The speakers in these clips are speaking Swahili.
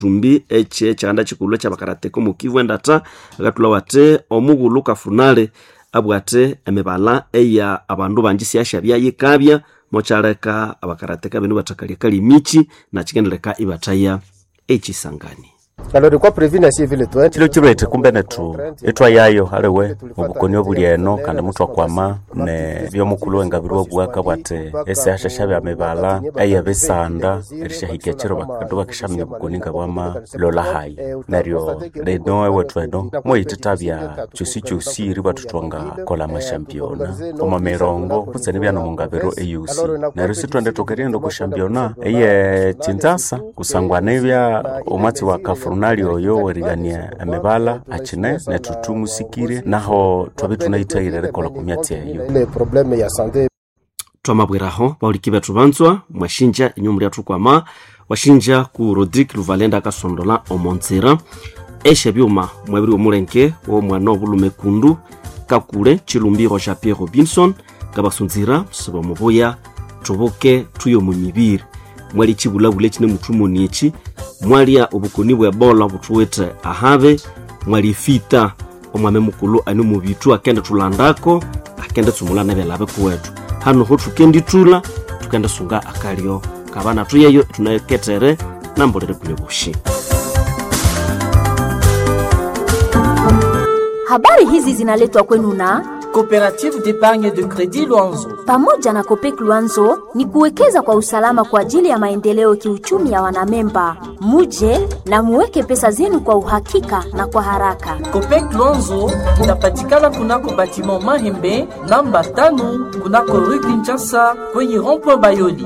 tumbi eche chanda chikulwe chabakarateka omukivu endata akatula wate omughulu kafunale abwate emibala eya abandu banji syasha byayikabya mokyaleka abakarateka benu bathakalya kali michi nakikendeleka ibathaya ekisangani Alors, de quoi prévenir ainsi vile toi chilo chilwete kumbe netu etwayayo aliwe obukoni obuli eno kandi mutu akwama ne byomukulu wengabiri wobwaka bwate esyasha bya mibala eya bisanda erishahikya chiro bakandu bakishamya obukoni nga bwama lola hayi neryo leno ewethu eno moyititabya kyosi kyosi iri batutwanga kola amashampiona omo mirongo kutseni byano mungabiro eyusi neryo sitwende tukerienda okushampiona eye chinzasa kusangwana ebya omwatsi wa kafurunali oyo werigania emibala akine nethu tumusikire naho twabe tunayithayire rikola ku myatsi eyo les problèmes ya santé twamabweraho bauliki bethu banzwa mwashinja inyu mulyathu kwama washinja ku rodrik luvalenda akasondola omonzira eshe byuma mwabiri omulenge womwana obulume kundu kakule chilumbiro ja pierre robinson kabasunzira siba mubuya tubuke tuyo mu mibiri mwali chibulabule chine muthumoni echi mwalya obukoni bwa ebola buthuwithe ahabe mwali fita omwame mukulu ani mubitu akende thulandako akende tsumula nebelabe kuwethu hano ho thukendithula tukende sunga akalyo kabana tuyeyo tunaketere nambolere kule bushi Habari hizi zinaletwa kwenu na Coopérative d'épargne de crédit Luanzo. pamoja na Kopek Luanzo ni kuwekeza kwa usalama kwa ajili ya maendeleo kiuchumi ya wanamemba. Muje na muweke pesa zenu kwa uhakika na kwa haraka. Copec Luanzo inapatikana kunako batiment Mahembe namba tano kunako rue Kinshasa kwenye rond-point Bayoli.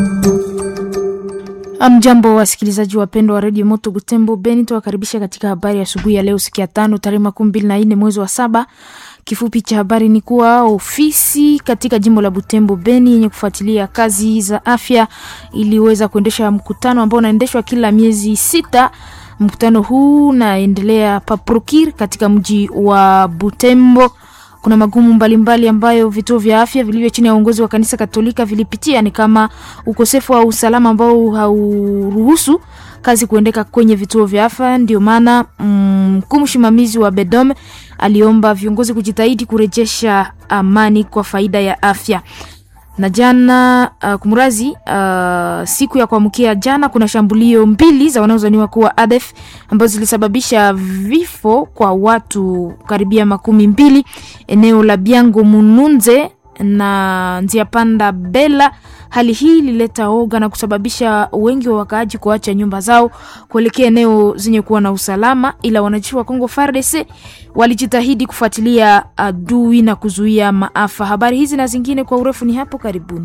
Amjambo wasikilizaji wapendwa wa redio Moto Butembo Beni, tuwakaribisha katika habari ya asubuhi ya leo, siku ya tano tarehe makumi mbili na nne mwezi wa saba. Kifupi cha habari ni kuwa ofisi katika jimbo la Butembo Beni yenye kufuatilia kazi za afya iliweza kuendesha mkutano ambao unaendeshwa kila miezi sita. Mkutano huu unaendelea paprokir katika mji wa Butembo. Kuna magumu mbalimbali ambayo vituo vya afya vilivyo chini ya uongozi wa kanisa Katolika vilipitia, ni kama ukosefu wa usalama ambao hauruhusu kazi kuendeka kwenye vituo vya afya. Ndio maana mkuu mm, msimamizi wa Bedom aliomba viongozi kujitahidi kurejesha amani kwa faida ya afya na jana uh, kumrazi uh, siku ya kuamkia jana kuna shambulio mbili za wanaozaniwa kuwa ADF ambazo zilisababisha vifo kwa watu karibia makumi mbili eneo la Biango Mununze na njia panda Bela. Hali hii ilileta oga na kusababisha wengi wa wakaaji kuacha nyumba zao kuelekea eneo zenye kuwa na usalama, ila wanajeshi wa Kongo FARDC walijitahidi kufuatilia adui na kuzuia maafa. Habari hizi na zingine kwa urefu ni hapo karibuni.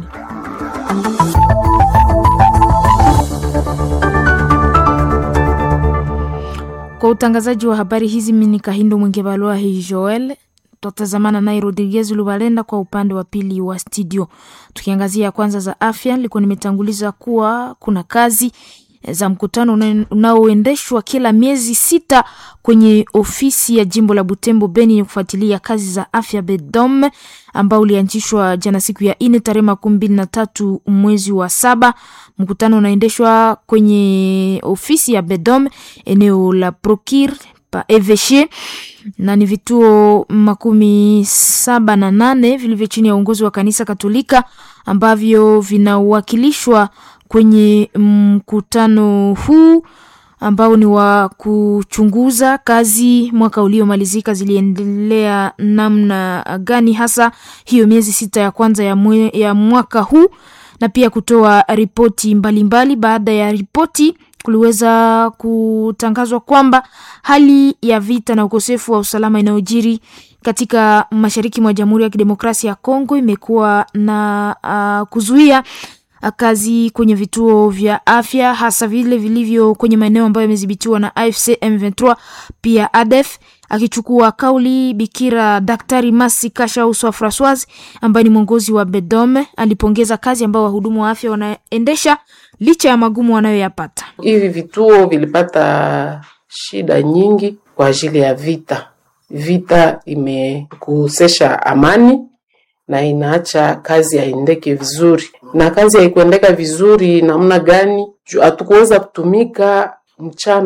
Kwa utangazaji wa habari hizi, mimi ni Kahindo Mwingebalwa hii Joel tutatazamana naye Rodriguez Lubalenda kwa upande wa pili wa studio. Tukiangazia kwanza za afya, nilikuwa nimetanguliza kuwa kuna kazi za mkutano unaoendeshwa kila miezi sita kwenye ofisi ya jimbo la Butembo Beni yenye kufuatilia kazi za afya Bedom, ambao ulianzishwa jana siku ya ine tarehe makumi mbili na tatu mwezi wa saba. Mkutano unaendeshwa kwenye ofisi ya Bedom eneo la Prokir pa Eveshe na ni vituo makumi saba na nane vilivyo chini ya uongozi wa kanisa Katolika ambavyo vinawakilishwa kwenye mkutano huu ambao ni wa kuchunguza kazi mwaka uliomalizika ziliendelea namna gani, hasa hiyo miezi sita ya kwanza ya, mwe, ya mwaka huu na pia kutoa ripoti mbalimbali. Baada ya ripoti kuliweza kutangazwa kwamba hali ya vita na ukosefu wa usalama inayojiri katika mashariki mwa Jamhuri ya Kidemokrasia ya Kongo imekuwa na uh, kuzuia kazi kwenye vituo vya afya hasa vile vilivyo kwenye maeneo ambayo yamedhibitiwa na AFC M23 pia ADF. Akichukua kauli Bikira Daktari Masi Kasha Uswa Francois ambaye ni mwongozi wa Bedome alipongeza kazi ambayo wahudumu wa afya wanaendesha licha ya magumu wanayoyapata. Hivi vituo vilipata shida nyingi kwa ajili ya vita. Vita imekosesha amani na inaacha kazi haendeke vizuri, na kazi haikuendeka vizuri namna gani? Hatukuweza kutumika mchana